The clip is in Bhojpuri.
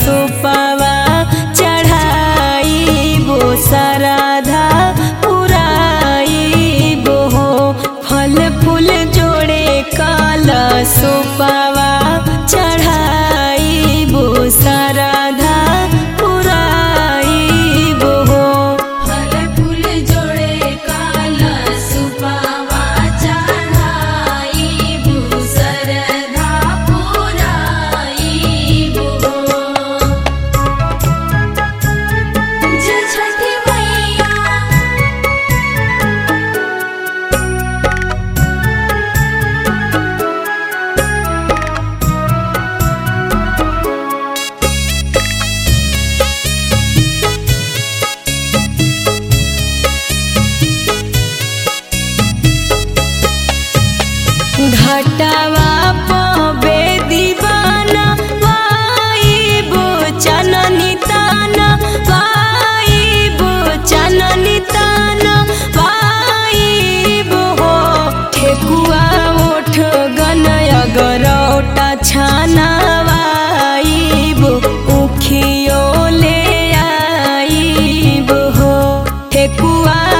सुपवा चढ़ाइबो सराधा पुराइबो हो फल फूल जोड़े कल सुपवा चढ़ाइबो सराधा पुराइबो हो फल फूल जोड़े काला सुपावा चढ़ाई भूसरधा पुराई बो जय छठी मैया घटवा पबे दीवाना वाइबो चननी ताना वाइबो चननी ताना वाइबो हो ठेकुआ ओठ गनय गरौटा छाना वाइबो उखियो ले आइबो हो ठेकुआ